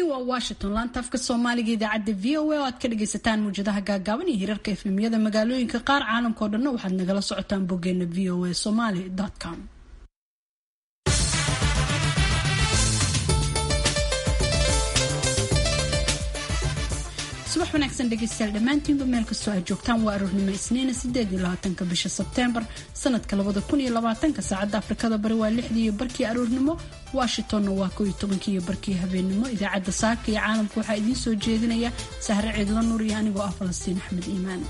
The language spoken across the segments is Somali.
waa washington laanta afka soomaaliga idaacadda v o a oo aad ka dhagaysataan muwjadaha gaagaaban iyo hirarka efemyada magaalooyinka qaar caalamka oo dhanna waxaad nagala socotaan boggeena v o a somaly com subax wanaagsan dhegeystayaal dhammaantiinba meel kastoo aad joogtaan waa aroornimo isniina sideed iyo labaatanka bisha sebteembar sanadka labada kun iyo labaatanka saacadda afrikada bari waa lixdii iyo barkii aroornimo washingtonna waa kow iyo tobankii iyo barkii habeenimo idaacadda saaka iyo caalamka waxaa idiin soo jeedinaya sahre ciidla nuur iyo anigoo ah falastiin axmed iimaan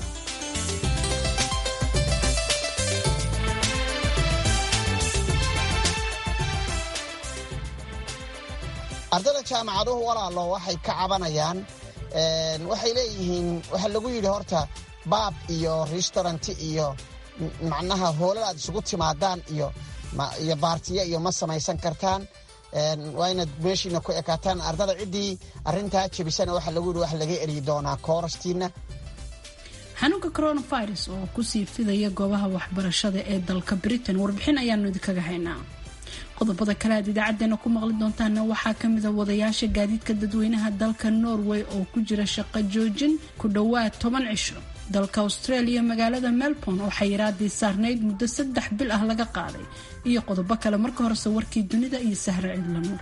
ardada jaamacaduhu walaalo waxay ka cabanayaan waxay leeyihiin waxaa lagu yidhi horta baab iyo restauranti iyo macnaha hoolal aad isugu timaadaan iyo iyo baartiya iyo ma samaysan kartaan waa inaad meeshiina ku ekaataan ardada ciddii arrintaa jebisana waxaa lagu yidhi waxa laga eryi doonaa koorastiina xanuunka coronavirus oo kusii fidaya goobaha waxbarashada ee dalka britain warbixin ayaanu idinkaga haynaa qodobada kale aad idaacadeena ku maqli doontaana waxaa kamida wadayaasha gaadiidka dadweynaha dalka norway oo ku jira shaqo joojin ku dhowaad toban cisho dalka australia magaalada melbourne oo xayiraadii saarnayd muddo saddex bil ah laga qaaday iyo qodobo kale marka horese warkii dunida iyo sahre cidlanuur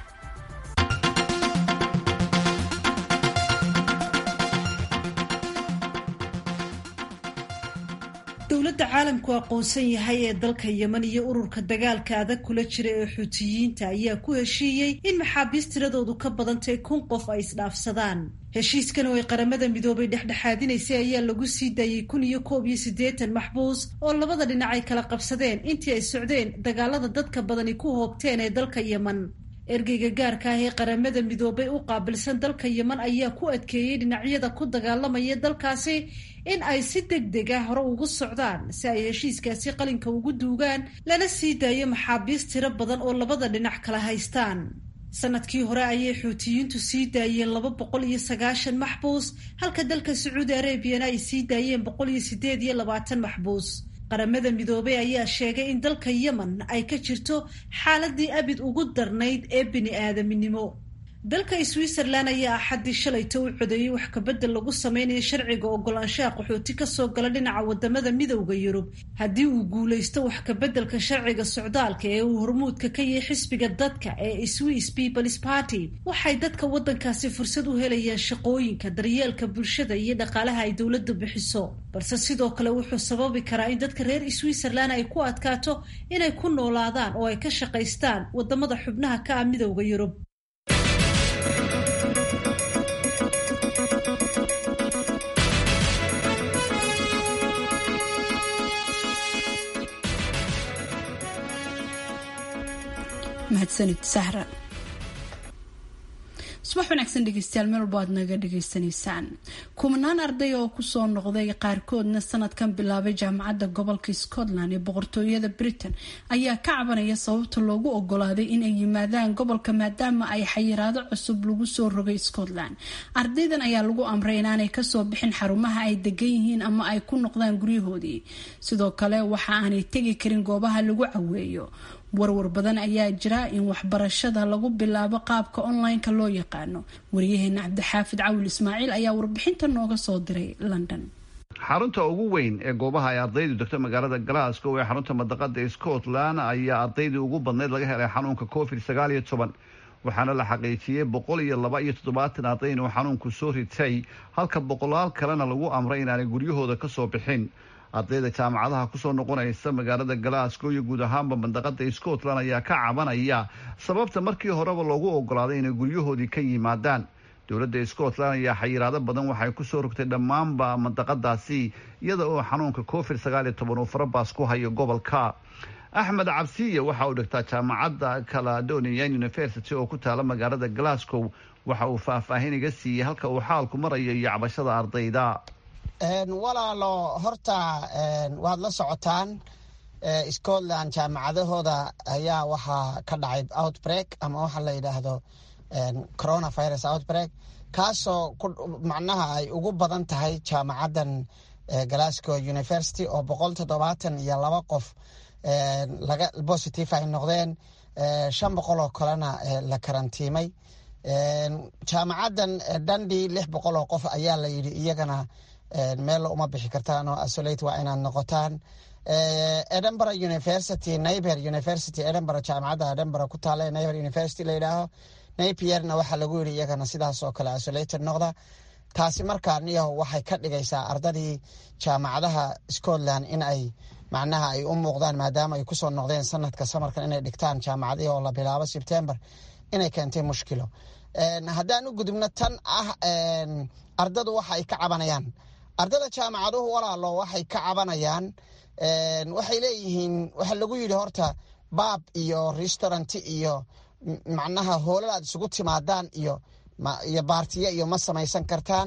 dowladda caalamku aqoonsan yahay ee dalka yeman iyo ururka dagaalka adag kula jira ee xuutiyiinta ayaa ku heshiiyey in maxaabiist tiradoodu ka badantay kun qof ay isdhaafsadaan heshiiskan oo ay qaramada midoobay dhexdhexaadinaysay ayaa lagu sii daayey kun iyo koob iyo siddeetan maxbuus oo labada dhinac ay kala qabsadeen intii ay socdeen dagaalada dadka badani ku hoobteen ee dalka yeman ergeyga gaarka ah ee qaramada midoobay u qaabilsan dalka yeman ayaa ku adkeeyey dhinacyada ku dagaalamaya dalkaasi in ay si deg deg ah hore ugu socdaan si ay heshiiskaasi qalinka ugu duugaan lana sii daayo maxaabiist tiro badan oo labada dhinac kala haystaan sanadkii hore ayay xuutiyiintu sii daayeen laba boqol iyo sagaashan maxbuus halka dalka sacuudi arabiyana ay sii daayeen boqol iyo sideed iyo labaatan maxbuus qaramada midoobay ayaa sheegay in dalka yemen ay ka jirto xaaladii abid ugu darnayd ee bini aadaminimo dalka switzerland ayaa axaddii shalayta u codeeyey wax kabedel lagu sameynayo sharciga ogolaanshaha qaxooti kasoo gala dhinaca wadamada midowda yurub haddii uu guuleysto wax kabeddelka sharciga socdaalka ee uu hormuudka ka yahay xisbiga dadka ee swiss peoples party waxay dadka wadankaasi fursad u helayaan shaqooyinka daryeelka bulshada iyo dhaqaalaha ay dowladdu bixiso balse sidoo kale wuxuu sababi karaa in dadka reer switzerland ay ku adkaato inay ku noolaadaan oo ay ka shaqaystaan wadamada xubnaha ka ah midowda yurub mahadsanid sahra subax wanaagsan dhegeystayaal meel walbo aad naga dhagaysanaysaan kumanaan arday oo kusoo noqday qaarkoodna sanadkan bilaabay jaamacadda gobolka scotland ee boqortooyada britain ayaa ka cabanaya sababta loogu ogolaaday inay yimaadaan gobolka maadaama ay xayiraado cusub lagu soo rogay scotland ardaydan ayaa lagu amray inaanay kasoo bixin xarumaha ay degan yihiin ama ay ku noqdaan guryahoodii sidoo kale waxa aanay tegi karin goobaha lagu caweeyo warwar badan ayaa jira in waxbarashada lagu bilaabo qaabka online-ka loo yaqaano wariyaheena cabdixaafid cawil ismaaciil ayaa warbixinta nooga soo diray london xarunta ugu weyn ee goobaha ay ardaydu degto magaalada glasgow ee xarunta madaqada scotland ayaa ardaydii ugu badnayd laga helay xanuunka covid sagaal iyo toban waxaana la xaqiijiyey boqol iyo laba iyo toddobaatan arday inuu xanuunku soo ritay halka boqolaal kalena lagu amray inaanay guryahooda kasoo bixin ardayda jaamacadaha kusoo noqonaysa magaalada glasgow iyo guud ahaanba mandaqada scotland ayaa ka cabanaya sababta markii horeba loogu ogolaaday inay guryahoodii ka yimaadaan dowladda scotland ayaa xayiraado badan waxay kusoo rogtay dhammaanba mandaqadaasi iyada oo xanuunka covid sagaal iyo toban uu farabaas ku hayo gobolka axmed cabsiye waxa uu dhigtaa jaamacadda caladonian university oo ku taala magaalada glasgow waxa uu faahfaahin iga siiyey halka uu xaalku marayo iyo cabashada ardayda walaalo horta waad la socotaan scotland jaamacadahooda ayaa waxaa ka dhacay outbreak ama waxa la yidhaahdo coronavirus outbreak kaasoo macnaha ay ugu badan tahay jaamacaddan glasgow university oo boqol toddobaatan iyo laba qof laga positive ay noqdeen shan boqol oo kalena la karantiimay jaamacaddan dandi lix boqol oo qof ayaa la yidhi iyagana meel uma bixi kartaan oo asolate waa inaad noqotaan edinburgh university naiber university edinburgh jaamacadda edinburgh ku taala naiber university la yidhaaho napierna waxaa lagu yidhi iyagana sidaas oo kale isolated noqda taasi markaa niyaho waxay ka dhigaysaa ardadii jaamacadaha scotland in ay macnaha ay u muuqdaan maadaama ay kusoo noqdeen sanadka samarkan inay dhigtaan jaamacadihii oo la bilaabo sebtember inay keentay mushkilo haddaan u gudubno tan ah ardadu waxa ay ka cabanayaan ardada jaamacaduhu walaalo waxay ka cabanayaan waxay leeyihiin waxa lagu yidhi horta baab iyo restauranti iyo macnaha hoolal aad isugu timaadaan iyo iyo baartiya iyo ma samaysan kartaan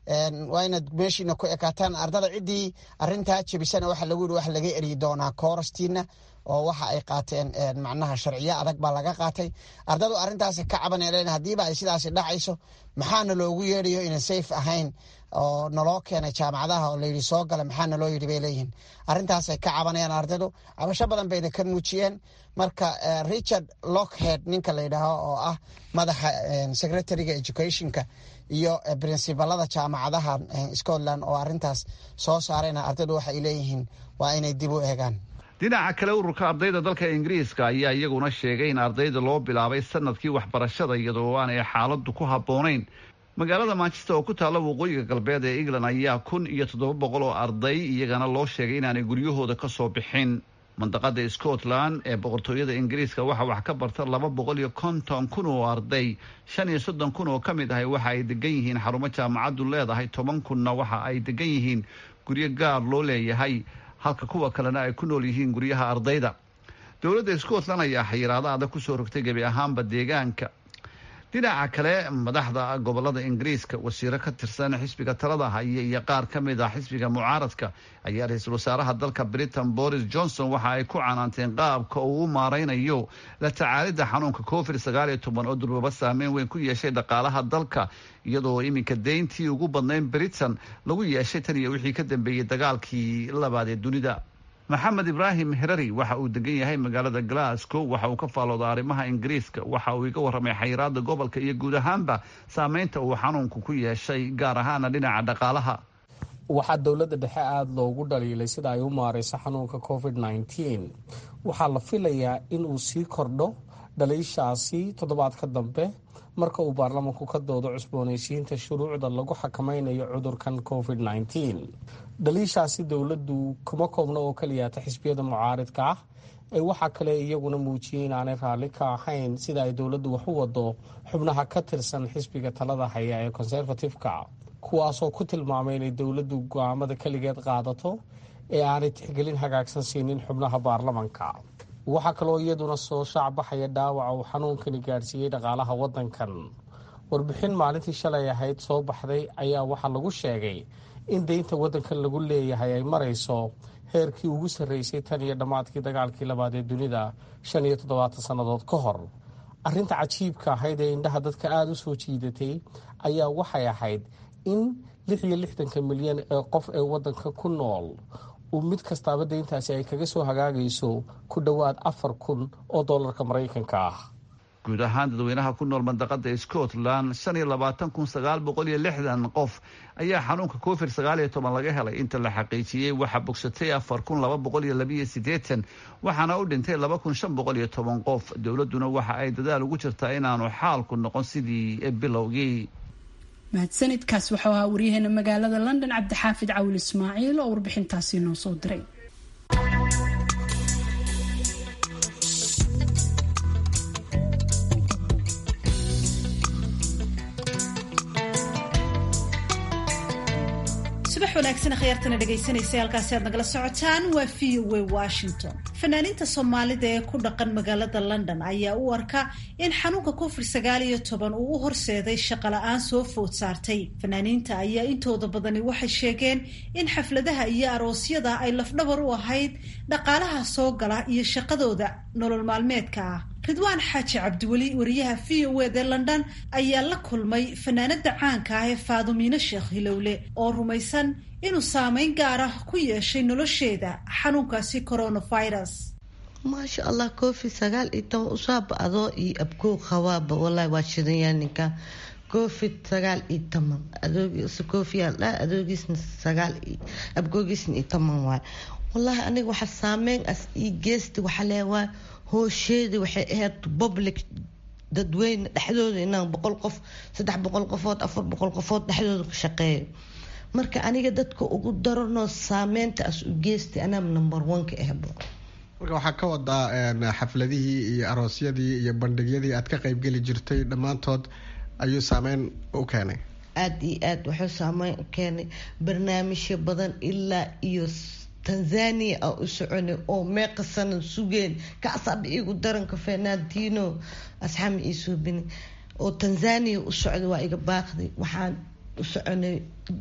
waa inaad meeshiina ku ekaataan ardada ciddii arintaa jebisana waxa lagu yidhi waxa laga eryi doonaa koorastiina oo waxa ay qaateen macnaha sharciyo adag baa laga qaatay ardadu arrintaasi ka cabaneen haddiiba ay sidaasi dhacayso maxaana loogu yeedhayo ina safe ahayn oo naloo keenay jaamacadaha oo layidhi soo gala maxaa naloo yidhi bay leeyihiin arrintaasay ka cabanayaan ardadu cabasho badan bayna ka muujiyeen marka richard lockhead ninka la yidhaaho oo ah madaxa secretariga educationka iyo princibalada jaamacadaha scotland oo arrintaas soo saarayna ardadu waxay leeyihiin waa inay dib u eegaan dhinaca kale ururka ardayda dalka ingiriiska ayaa iyaguna sheegay in ardayda loo bilaabay sanadkii waxbarashada iyadoo aanay xaaladu ku habboonayn magaalada manchester oo ku taalla waqooyiga galbeed ee england ayaa kun iyo toddoba boqol oo arday iyagana loo sheegay inaanay guryahooda ka soo bixin mandaqada scotland ee boqortooyada ingiriiska waxaa wax ka barta laba boqol iyo konton kun oo arday shan iyo soddon kun oo ka mid ahay waxa ay degan yihiin xarumo jaamacaddu leedahay toban kunna waxa ay degan yihiin guryo gaar loo leeyahay halka kuwa kalena ay ku nool yihiin guryaha ardayda dowladda scotland ayaa xayiraado adag kusoo rogtay gebi ahaanba deegaanka dhinaca kale madaxda gobolada ingiriiska wasiiro ka tirsan xisbiga talada haya iyo qaar ka mid ah xisbiga mucaaradka ayaa ra-iisul wasaaraha dalka britain boris johnson waxa ay ku canaanteen qaabka uu u maaraynayo la tacaalidda xanuunka covid sagaal iyo toban oo durbaba saameyn weyn ku yeeshay dhaqaalaha dalka iyadoo iminka deyntii ugu badnayn britain lagu yeeshay tan iyo wixii ka dambeeyey dagaalkii labaad ee dunida maxamed ibraahim herari waxa uu degan yahay magaalada glasgow waxa uu ka faalooda arrimaha ingiriiska waxa uu iga warramay xayiraada gobolka iyo guud ahaanba saameynta uu xanuunku ku yeeshay gaar ahaana dhinaca dhaqaalaha waxaa dowladda dhexe aada loogu dhaliilay sida ay u maareyso xanuunka covid nneteen waxaa la filayaa in uu sii kordho dhaliishaasi toddobaadka dambe marka uu baarlamanku ka doodo cusboonaysiinta shuruucda lagu xakameynayo cudurkan covid nneteen dhaliishaasi dowladdu kuma koobno oo kaliyaata xisbiyada mucaaridka ah ee waxaa kale iyaguna muujiyey inaanay raalli ka ahayn sida ay dowladdu wax u wado xubnaha ka tirsan xisbiga talada haya ee conservative-ka kuwaasoo ku tilmaamay inay dowladdu go-aamada keligeed qaadato ee aanay tixgelin hagaagsan siinin xubnaha baarlamanka waxaa kaloo iyaduna soo shaacbaxaya dhaawaca uu xanuunkani gaadhsiiyey dhaqaalaha waddankan warbixin maalintii shalay ahayd soo baxday ayaa waxaa lagu sheegay in deynta waddankan lagu leeyahay ay marayso heerkii ugu sarreysay tan iyo dhammaadkii dagaalkii labaad ee dunida shan iyo toddobaatan sannadood ka hor arrinta cajiibka ahayd ee indhaha dadka aada u soo jiidatay ayaa waxay ahayd in lix iyo lixdanka milyan ee qof ee waddanka ku nool uu mid kastaaba deyntaasi ay kaga soo hagaagayso ku dhowaad afar kun oo dollarka maraykanka ah guud ahaan dadweynaha ku nool mandaqada scotland shan iyo labaatan kun sagaal boqol iyo lixdan qof ayaa xanuunka covid sagaal iyo toban laga helay inta la xaqiijiyey waxaa bogsatay afar kun laba boqol iyo labiyo siddeetan waxaana u dhintay laba kun shan boqol iyo toban qof dowladduna waxa ay dadaal ugu jirtaa inaanu xaalku noqon sidii bilowgii mahadsanidkaas waxau ahaa waryaheena magaalada london cabdixaafid cawil ismaaciil oo warbixintaasi noo soo diray subax wanaagsan khyaartana dhegaysanaysa halkaasi aad nagala socotaan waa v o a washington fanaaniinta soomaalida ee ku dhaqan magaalada london ayaa u arka in xanuunka covid sagaal iyo toban uu u horseeday shaqola-aan soo food saartay fanaaniinta ayaa intooda badani waxay sheegeen in xafladaha iyo aroosyada ay lafdhabar u ahayd dhaqaalaha soo gala iyo shaqadooda nolol maalmeedka ah ridwaan xaaji cabdiweli wariyaha v o ed ee london ayaa la kulmay fanaanada caanka ah ee faadumiino sheekh hilowle oo rumaysan inuu saameyn gaar ah ku yeeshay nolosheeda xanuunkaasi coronavirus maasha allah covid sagaal iyo toban usaaba adoo iyo abkoo qabaaba walahi waa shidanyaa ninka covid sagaal iyo toban adoogiisa kofiyaa dhaa adoogiisna sagaal abkoogiisna iyo toban waay wallaahi aniga waxa saameyn as ii geesti waxa leewaa hoosheeda waxay ahayd public dadweyne dhexdooda inaan boqol qof saddex boqol qofood afar boqol qofood dhexdooda ka shaqeeyo marka aniga dadka ugu daranoo saameynta as u geesti anaa number one ka ahbo marka waxaa ka wadaa xafladihii iyo aroosyadii iyo bandhigyadii aad ka qeybgeli jirtay dhammaantood ayuu saameyn u keenay aada iyo aad wuxuu saameyn u keenay barnaamijyo badan ilaa iyo tanzania a u soconay oo meeqa sana sugeen kaasaaba igu daranka fernandino asxaami ii suubini oo tanzania u socday waa iga baaqday waxaan u soconay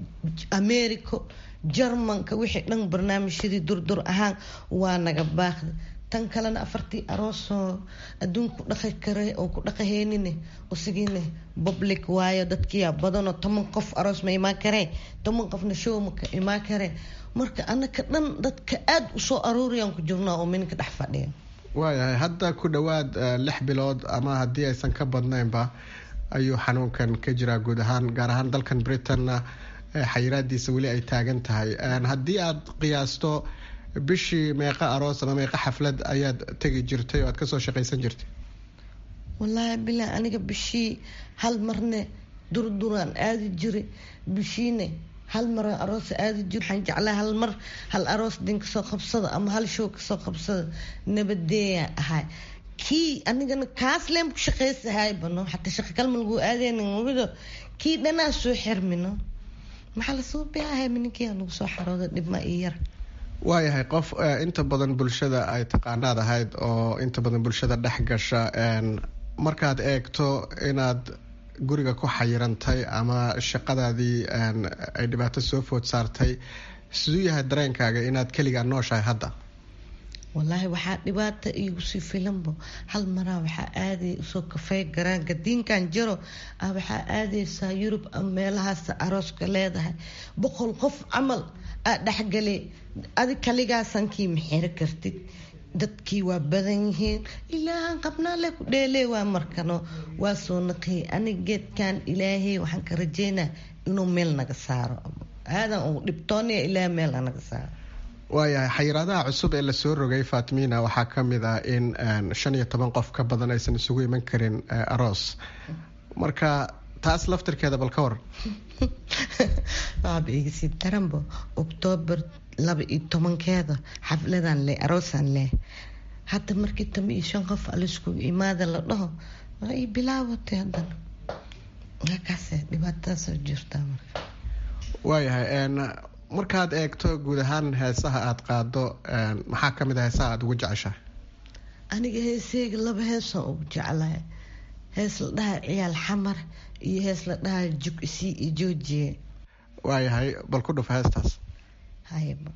america jarmanka wixii dhan barnaamijyadii durdur ahaan waa naga baaqday tan kalena afartii aroosoo adduunka ku dhaqi kara oo ku dhaqaheynine usigiine public waayo dadkiyaa badanoo toban qof aroos ma imaan kareen toban qofna show ma imaan kareen marka anaka dhan dadka aada usoo aruuriyaan ku jirnaa oo minka dhex fadhiya waayahay hadda ku dhowaad lix bilood ama haddii aysan ka badnaynba ayuu xanuunkan ka jiraa guud ahaan gaar ahaan dalkan britanna xayiraadiisa weli ay taagan tahay haddii aad qiyaasto bishii meeqa aroos ama meeqa xaflad ayaad tegi jirtay oo aad kasoo shaqaysan jirtay wallaahi bilaa aniga bishii hal marne durduraan aadi jiray bishiine hal mara aroos aadi jir waxaan jeclaa hal mar hal aroos din kasoo qabsada ama hal show kasoo qabsada nabadeeya ahay kii anigana kaas leen ku shaqaysahay bano xataa shaqa kalma lagu aadeynido kii dhanaa soo xirmino maxaa lasoo biahay mininkii lagu soo xarooda dhibma iyo yar waayahay qof inta badan bulshada ay taqaanaad ahayd oo inta badan bulshada dhex gasha markaad eegto inaad guriga ku xayirantay ama shaqadaadii ay dhibaato soo food saartay siduu yahay dareenkaaga inaad keligaa nooshahay hadda wallaahi waxaa dhibaata iigu sii filanbo hal maraa waxaa aaday usoo kafey garaan gadiinkan jiro ah waxaa aadaysaa yurub ama meelahaas arooska leedahay boqol qof camal aa dhexgali adi kaligaasankii maxiro kartid dadkii waa badan yihiin ilaahan qabnaale ku dheelee waa markano waa soo naqiyay anig geedkan ilaahay waxaan ka rajeynaa inuu meel naga saaro aadan uu dhibtoonaya ilaaha meel naga saaro waayahay xayiraadaha cusub ee lasoo rogay faatimiina waxaa ka mid ah in shan iyo toban qof ka badan aysan isugu iman karin aroos marka taas laftirkeeda bal ka waran waaba igasii daranbo oktoobar laba iyo tobankeeda xafladan leh aroosaan leh hadda markii tama iyo shan qof alaiskugu imaada la dhaho waa ii bilaawatay haddana markaase dhibaatadaasoo jirtaa marka waayahay markaad eegto guud ahaan heesaha aada qaado maxaa kamid a heesaha aada ugu jeceshahay aniga heeseyga laba heesaan ugu jeclahay hees la dhaha ciyaal xamar iyo hees la dhaha jug isii iyo joojiye waayahay bal ku dhuf heestaas hayba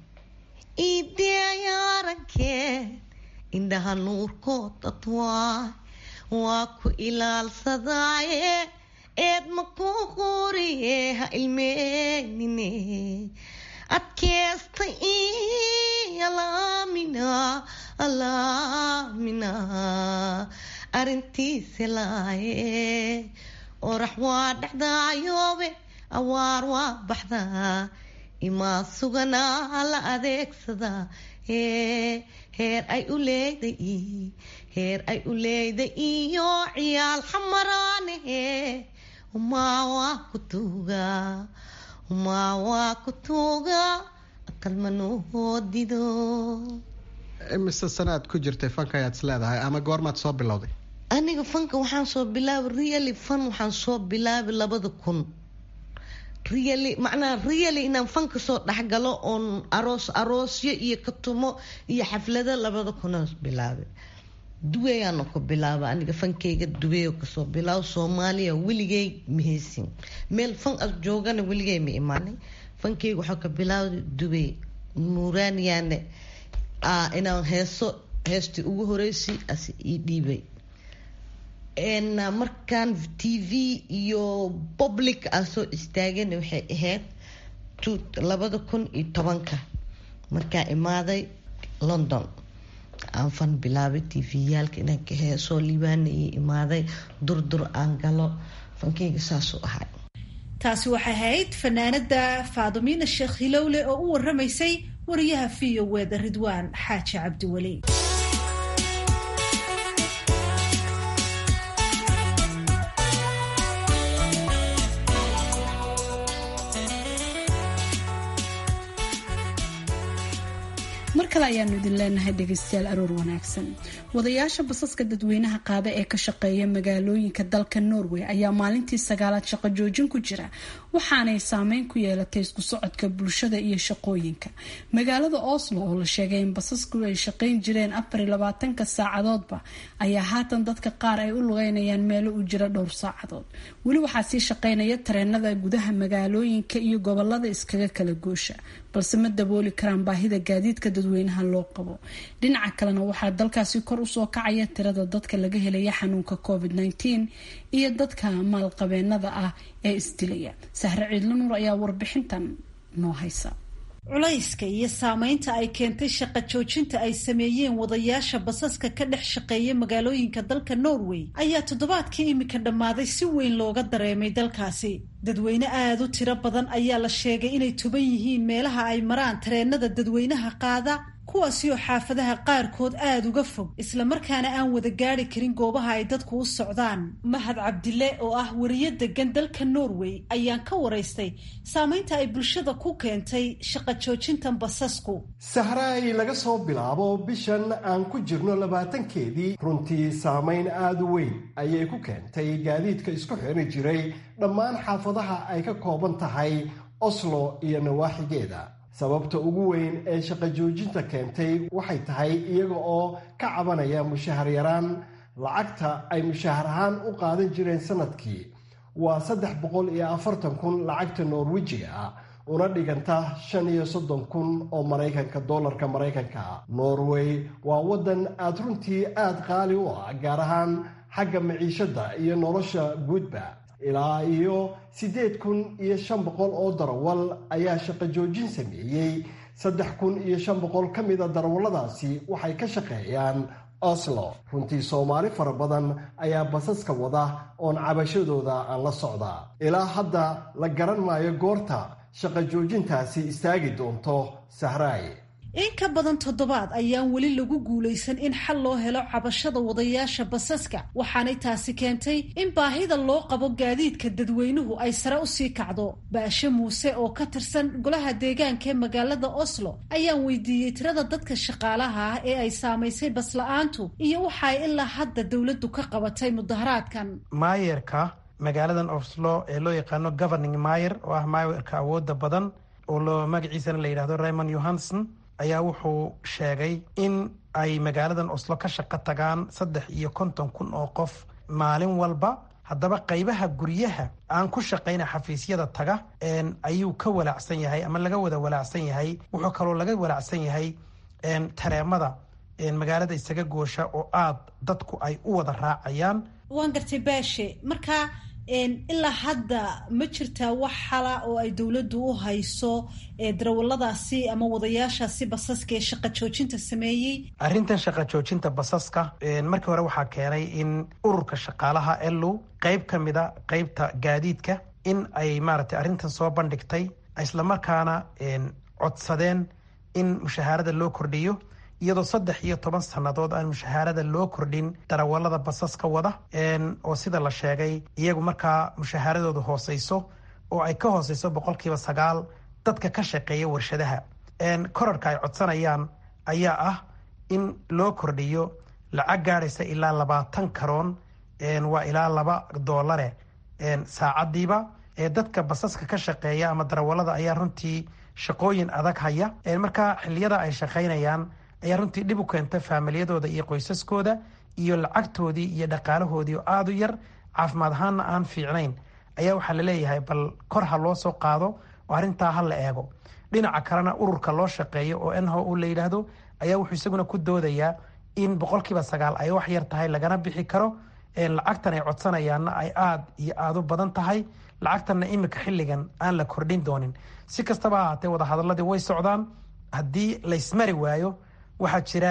iideayarankee indhaha nuurkood adwaay waa ku ilaalsadaaye eed ma ku quriye ha ilmeynine adkeesta alaamina alaamina arintiisa laaye orax waa dhexdaayoobe awaar waa baxdaa imaa suganaa la adeegsadaa heer ay u leeday heer ay u leeday iyo ciyaal xamaraanahe umaa waa ku tuugaa umaa waa ku tuugaa aqalmanoodido imise sanaad ku jirtay fanka ayaad is leedahay ama goormaad soo bilowday aniga fanka waxaan soo bilaabay really fan waxaan soo bilaabay labada kun really macnaha really inaan fanka soo dhexgalo oon aroos aroosyo iyo katumo iyo xaflado labada kunaan bilaabay duweyaana ku bilaaba aniga fankeyga duweyo kasoo bilaabo soomaaliya weligey mahaysin meel fan as joogana weligey ma imaanay fankeyga waxaa ka bilaabday duwey nuuraaniyaane inaan heeso heestii ugu horeysay as ii dhiibay markaan t v iyo public aan soo istaagana waxay ahayd labada kun iyo tobanka markaa imaaday london aan fan bilaabay tviyaalka inaan ka heesoo liibaanayay imaaday durdur aan galo fankeyga saasuu ahay taasi waxay ahayd fanaanada faadumiina sheekh hilowle oo u waramaysay wariyaha v o weda ridwaan xaaji cabdiweli mar kale ayaanu idin leenahay dhegeystayaal aroor wanaagsan wadayaasha basaska dadweynaha qaada ee ka shaqeeya magaalooyinka dalka norway ayaa maalintii sagaalaad shaqo joojin ku jira waxaanay saameyn ku yeelatay isku socodka bulshada iyo shaqooyinka magaalada oslo oo la sheegay in basasku ay shaqeyn jireen afar iyo labaatanka saacadoodba ayaa haatan dadka qaar ay u lugeynayaan meelo u jira dhowr saacadood weli waxaa sii shaqeynaya tareenada gudaha magaalooyinka iyo gobolada iskaga kala goosha balse ma dabooli karaan baahida gaadiidka dadweynaha loo qabo dhinaca kalena waxaa dalkaasi kor usoo kacaya tirada dadka laga helaya xanuunka covid -19 iyo dadka maalqabeenada ah ee isdilaya sahre ciidla nuur ayaa warbixintan noo haysa culayska iyo saameynta ay keentay shaqo joojinta ay sameeyeen wadayaasha basaska ka dhex shaqeeya magaalooyinka dalka norway ayaa toddobaadkii imika dhammaaday si weyn looga dareemay dalkaasi dadweyne aada u tiro badan ayaa la sheegay inay tuban yihiin meelaha ay maraan tareenada dadweynaha qaada kuwaasi oo xaafadaha qaarkood aada uga fog islamarkaana aan wada gaari karin goobaha ay dadku u socdaan mahad cabdile oo ah wariyo degan dalka norway ayaan ka waraystay saameynta ay bulshada ku keentay shaqo joojintan basasku sahraay laga soo bilaabo bishan aan ku jirno labaatankeedii runtii saameyn aada u weyn ayay ku keentay gaadiidka isku xiri jiray dhammaan xaafadaha ay ka kooban tahay oslo iyo nawaaxigeeda sababta ugu weyn ee shaqo joojinta keentay waxay tahay iyaga oo ka cabanaya mushahar yaraan lacagta ay mushahar ahaan u qaadan jireen sanadkii waa saddex boqol iyo afartan kun lacagta norwejiga ah una dhiganta shan iyo soddon kun oo maraykanka dollarka maraykanka norway waa waddan aada runtii aada qaali u ah gaar ahaan xagga maciishadda iyo nolosha guudba ilaa iyo siddeed kun iyo shan boqol oo darawal ayaa shaqo joojin sameeyey saddex kun iyo shan boqol ka mida darawalladaasi waxay ka shaqeeyaan oslo runtii soomaali fara badan ayaa basaska wada oon cabashadooda aan la socdaa ilaa hadda la garan maayo goorta shaqo joojintaasi istaagi doonto sahraay in ka badan toddobaad ayaan weli lagu guulaysan in xal loo helo cabashada wadayaasha basaska waxaanay taasi keentay in baahida loo qabo gaadiidka dadweynuhu ay sare usii kacdo baashe muuse oo ka tirsan golaha deegaanka ee magaalada oslo ayaan weydiiyey tirada dadka shaqaalaha ah ee ay saamaysay basla-aantu iyo waxa ay ilaa hadda dowladdu ka qabatay mudaharaadkan maayerka magaaladan oslo ee loo yaqaano governing mayer oo ah maayerka awooda badan oo loo magaciisana la yidhahdo raymond johanson ayaa wuxuu sheegay in ay magaaladan oslo ka shaqo tagaan saddex iyo konton kun oo qof maalin walba haddaba qaybaha guryaha aan ku shaqayna xafiisyada taga ayuu ka walaacsan yahay ama laga wada walaacsan yahay wuxuu kaloo laga walaacsan yahay tareemada magaalada isaga goosha oo aada dadku ay u wada raacayaan waan gartay baashe marka ilaa hadda ma jirtaa wax xala oo ay dowladdu u hayso darawaladaasi ama wadayaashaasi basaska ee shaqa joojinta sameeyey arrintan shaqa joojinta basaska markii hore waxaa keenay in ururka shaqaalaha elu qeyb ka mida qeybta gaadiidka in ay maaragtay arrintan soo bandhigtay islamarkaana codsadeen in mushahaarada loo kordhiyo iyadoo saddex iyo toban sannadood aan mushahaarada loo kordhin darawalada basaska wada oo sida la sheegay iyagu markaa mushahaaradooda hooseyso oo ay ka hooseyso boqolkiiba sagaal dadka ka shaqeeya warshadaha korarhka ay codsanayaan ayaa ah in loo kordhiyo lacag gaadhaysa ilaa labaatan karoon waa ilaa laba doolare saacadiiba dadka basaska ka shaqeeya ama darawalada ayaa runtii shaqooyin adag haya markaa xiliyada ay shaqaynayaan ayaa runtii dhib u keenta faamilyadooda iyo qoysaskooda iyo lacagtoodii iyo dhaqaalahoodii oo aada u yar caafimaad ahaanna aan fiicnayn ayaa waxaa laleeyahay bal kor ha loo soo qaado oo arrintaa ha la eego dhinaca kalena ururka loo shaqeeyo oo nho u la yidhaahdo ayaa wuxuu isaguna ku doodayaa in boqolkiiba sagaal ay wax yar tahay lagana bixi karo lacagtan ay codsanayaanna ay aada iyo aada u badan tahay lacagtanna imika xilligan aan la kordhin doonin si kastaba ahaatee wadahadaladii way socdaan haddii laysmari waayo waxaa jira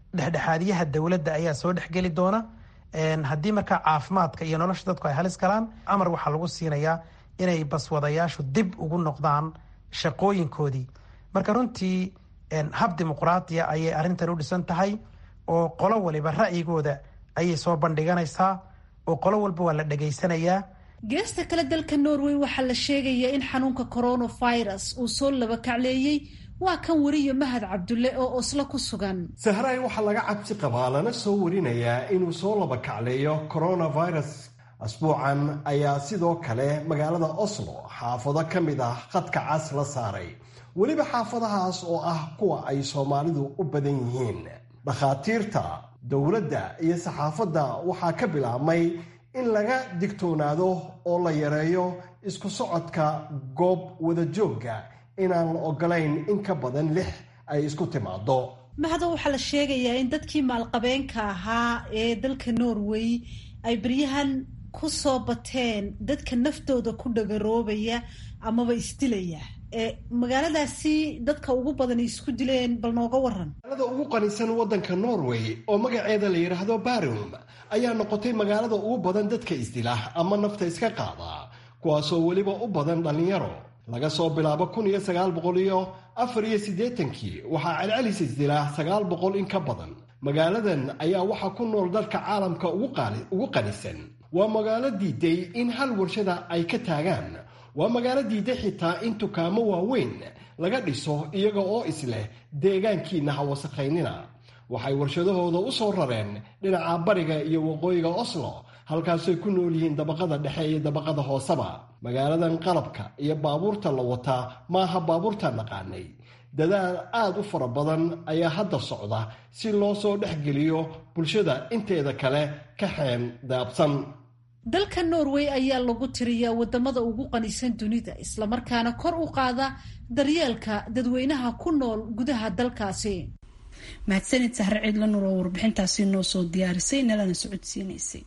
dhexdhexaadiyaha dowladda ayaa soo dhexgeli doona haddii markaa caafimaadka iyo nolosha dadku ay halis galaan amar waxaa lagu siinayaa inay baswadayaashu dib ugu noqdaan shaqooyinkoodii marka runtii hab dimuqraadiya ayay arrintan u dhisan tahay oo qolo waliba ra'yigooda ayay soo bandhiganaysaa oo qolo walba waa la dhegaysanayaa geesta kale dalka norway waxaa la sheegayaa in xanuunka coronavirus uu soo laba kacleeyey waa kan wariyo mahad cabdulle oo oslo ku sugan sahraay waxaa laga cabsi qabaa lana soo warinayaa inuu soo laba kacleeyo coronavirus asbuucan ayaa sidoo kale magaalada oslo xaafado ka mid ah khadka cas la saaray weliba xaafadahaas oo ah kuwa ay soomaalidu u badan yihiin dhakhaatiirta dowladda iyo saxaafadda waxaa ka bilaabmay in laga digtoonaado oo la yareeyo isku socodka goob wadajoogga inaan la ogolayn in ka badan lix ay isku timaado mahado waxaa la sheegayaa in dadkii maalqabeenka ahaa ee dalka norway ay beryahan ku soo bateen dadka naftooda ku dhagaroobaya amaba isdilaya ee magaaladaasi dadka ugu badan isku dileen bal nooga waran magaalada ugu qanisan waddanka norway oo magaceeda la yidhaahdo barum ayaa noqotay magaalada ugu badan dadka isdila ama nafta iska qaada kuwaasoo weliba u badan dhallinyaro laga soo bilaabo kun iyo sagaal boqol iyo afar iyo siddeetankii waxaa celcelis isdila sagaal boqol in ka badan magaaladan ayaa waxaa ku nool dalka caalamka ugu qanisan waa magaalo diiday in hal warshada ay ka taagaan waa magaalo diiday xitaa in dukaamo waaweyn laga dhiso iyaga oo isleh deegaankiina ha wasakhaynina waxay warshadahooda u soo rareen dhinaca bariga iyo waqooyiga oslo halkaasay ku nool yihiin dabaqada dhexe iyo dabaqada hooseba magaaladan qalabka iyo baabuurta la wataa maaha baabuurta naqaanay dadaal aad u fara badan ayaa hadda socda si loo soo dhexgeliyo bulshada inteeda kale ka xeen daabsan dalka norway ayaa lagu tiriyaa wadamada ugu qanisan dunida islamarkaana kor u qaada daryeelka dadweynaha ku nool gudaha dalkaasi mahadsanid sahre ciidla nur oo warbixintaasi noo soo diyaarisay nalana socodsiinaysay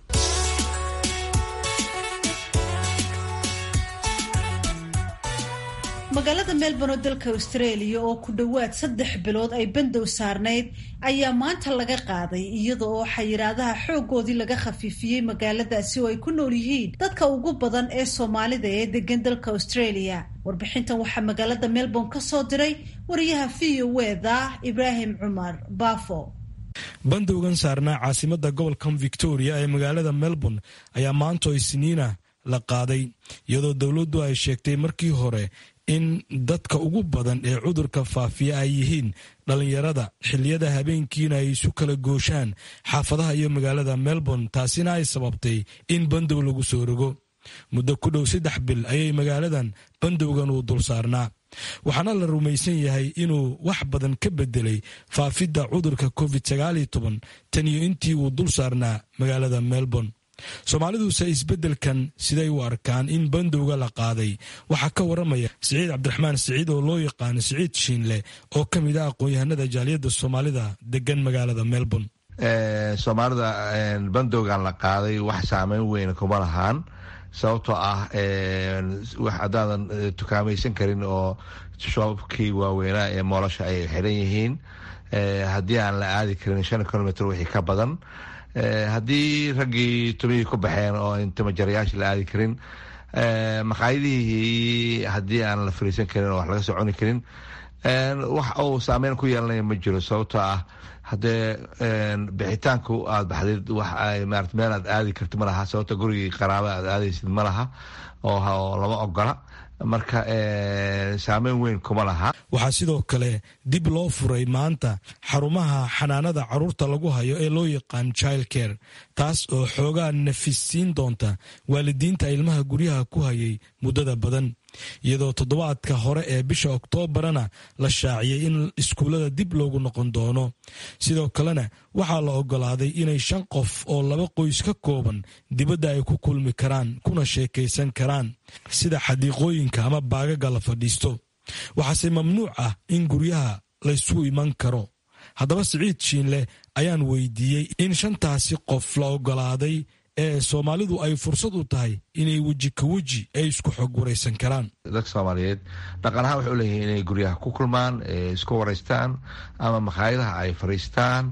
magaalada melbourne oo dalka australia oo ku dhowaad saddex bilood ay bandow saarnayd ayaa maanta laga qaaday iyada oo xayiraadaha xoogoodii laga khafiifiyey magaaladaasi oo ay ku nool yihiin dadka ugu badan ee soomaalida ee degan dalka australia warbixintan waxaa magaalada melbourne ka soo diray wariyaha v o weda ibraahim cumar bafo bandowgan saarnaa caasimada gobolka victoria ee magaalada melbourne ayaa maanta oo isniina la qaaday iyadoo dowladdu ay sheegtay markii hore in dadka ugu badan ee cudurka faafiya ay yihiin dhallinyarada xilliyada habeenkiina ay isu kala gooshaan xaafadaha iyo magaalada melbourne taasina ay sababtay in bandow lagu soo rogo muddo ku dhow saddex bil ayay magaaladan bandowgan uu dul saarnaa waxaana la rumaysan yahay inuu wax badan ka bedelay faafidda cudurka covid tan iyo intii uu dul saarnaa magaalada melbourne soomaaliduse isbeddelkan siday u arkaan in bandowga la qaaday waxaa ka waramaya siciid cabdiraxmaan siciid oo loo yaqaano siciid shiinle oo ka mid ah aqoon-yahanada jaaliyadda soomaalida degan magaalada melbourne soomaalida bandowgan la qaaday wax saameyn weyn kuma lahaan sababtoo ah haddaadan tukaamaysan karin oo shoobkii waaweynaa ee moolosha ay xiran yihiin haddii aan la aadi karin shan kilomitr wixii ka badan haddii raggii tumihii ku baxeen oo intimajarayaasha la aadi karin maqaayadihii haddii aan la fariisan karin oo wax laga soo cuni karin wax uu saameyn ku yeelanaya ma jiro sababtoo ah haddee bixitaanku aad baxdid wax ay marat meel aad aadi karti ma laha sababto gurigii qaraaba aad aadaysid ma laha oo lama ogola marka saameyn weyn kuma laha waxaa sidoo kale dib loo furay maanta xarumaha xanaanada caruurta lagu hayo ee loo yaqaan child care taas oo xoogaa nafisiin doonta waalidiinta ilmaha guryaha ku hayay muddada badan iyadoo toddobaadka hore ee bisha oktoobarana la shaaciyey in iskuullada dib loogu noqon doono sidoo kalena waxaa la ogolaaday inay shan qof oo laba qoys ka kooban dibadda ay ku kulmi karaan kuna sheekaysan karaan sida xadiiqooyinka ama baagaga la fadhiisto waxaase mamnuuc ah in guryaha laysugu iman karo haddaba siciid shiinle ayaan weydiiyey in shantaasi qof la ogolaaday ee soomaalidu ay fursad u tahay inay weji ka weji ay isku xog waraysan karaan dadka soomaaliyeed dhaqan ahaan waxay u leeyihiin inay guryaha ku kulmaan isku wareystaan ama makhaayadaha ay fariistaan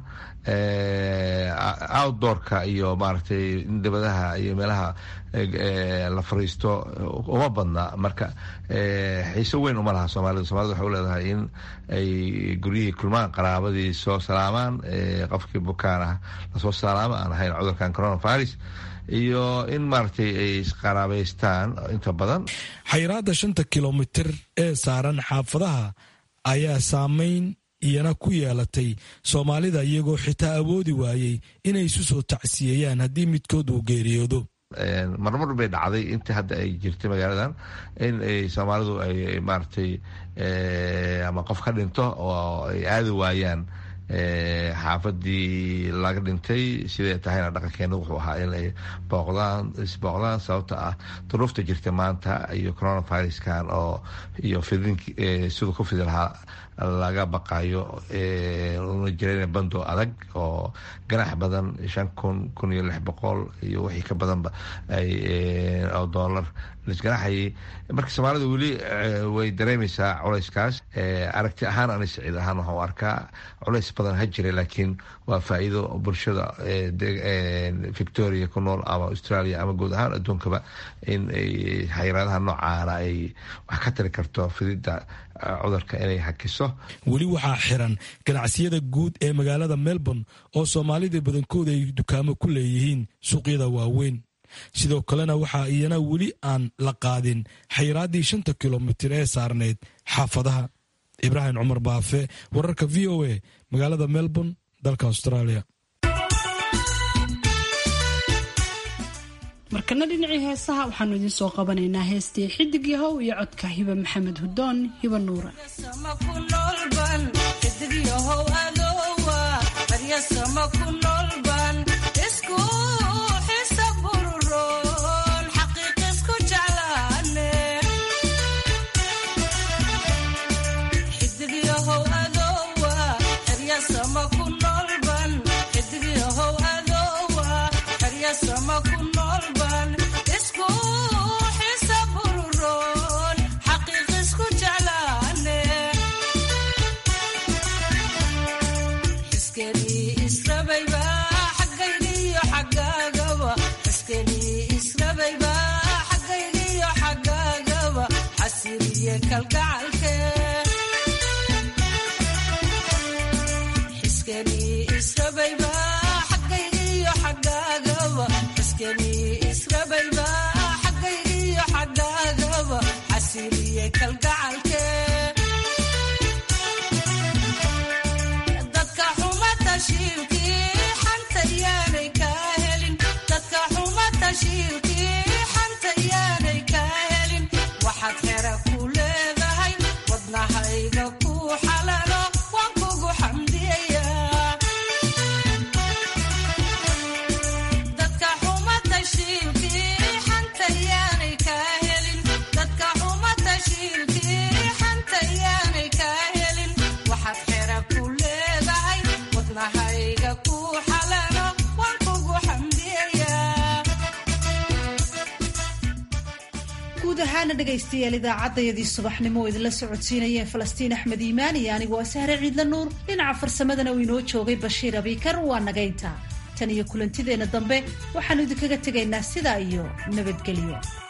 outdoorka iyo maaragtay dibadaha iyo meelaha la fariisto uma badna marka xiiso weyn uma laha soomaalida somalida waxay u leedahay in ay guryihii kulmaan qaraabadii soo salaamaan qofkii bukaan ah lasoo salaamo aan ahayn cudurkan coronavirus iyo in maaragtay ay isqaraabaystaan inta badan xayiraadda shanta kilomitir ee saaran xaafadaha ayaa saameyn iyana ku yeelatay soomaalida iyagoo xitaa awoodi waayey inay isu soo tacsiyeeyaan haddii midkood uu geeriyoodo marmar bay dhacday intii hadda ay jirtay magaaladan in ay soomaalidu ay maaragtay ama qof ka dhinto oo ay aadi waayaan xaafadii laga dhintay siday tahayna dhaqankeena wuxuu ahaa in ay booqdaan isbooqdaan sababta ah duruufta jirta maanta iyo coronaviruskan oo iyo fidin siduu ku fidi lahaa laga baqayo una jireen bando adag oo ganax badan shan kun kun iyo lix boqol iyo wixii ka badanba oo dollar lisganaxayay marka soomaalida weli way dareemaysaa culeyskaas aragti ahaan ani siciid ahaan waxaan u arkaa culeys badan ha jira laakiin waa faa'iido bulshada victoria ku nool ama australia ama guud ahaan adduunkaba in xayiraadaha noocaana ay wax ka tari karto fididda cudurka inay hakiso weli waxaa xiran ganacsiyada guud ee magaalada melbourne oo soomaalida badankooda ay dukaamo ku leeyihiin suuqyada waaweyn sidoo kalena waxaa iyana weli aan la qaadin xayiraaddii shanta kilomitir ee saarneyd xaafadaha ibraahim cumar baafe wararka v o a magaalada melbourne dalka australia markana dhinacii heesaha waxaanu idiin soo qabanaynaa heestii xidig yahow iyo codka hiba maxamed hudoon hiba nuura dhegaystayaal idaacadayadii subaxnimo oo idinla socodsiinayeen falastiin axmed iimaan iyo anigu waa sahre ciidla nuur dhinaca farsamadana uu inoo joogay bashiir abiikar waa nagaynta tan iyo kulantideenna dambe waxaannu idinkaga tegaynaa sidaa iyo nabadgelyo